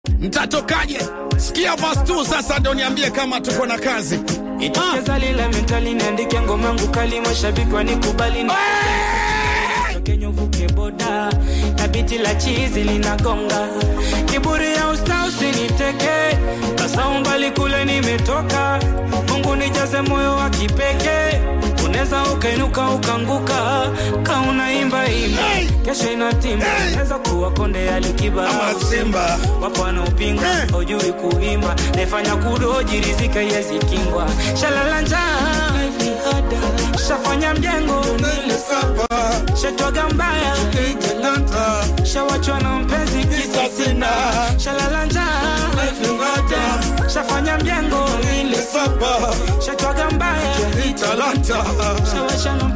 mtatokaje? Sikia verse 2 sasa, ndo niambie kama tuko na kazi. Itacheza lile mentali niandike ngoma yangu kali, mashabiki wanikubali ni Kenya uvuke boda na biti la chizi linagonga, kiburi ya usta usiniteke, kasaumbali kule nimetoka, Mungu nijaze moyo wa kipekee, unaweza ukainuka ukanguka, ka unaimba imba, kesho inatimba, unaweza kuwa konde alikiba Ama Simba. wapo wanaopinga hujui kuimba, naifanya kudoji rizika yezi kingwa, shalala njaa shafanya mjengo shetwaga mbaya shawachwa na mpenzi kisa sina shalala njaa shafanya mjengo shetwaga mbaya shawachwa na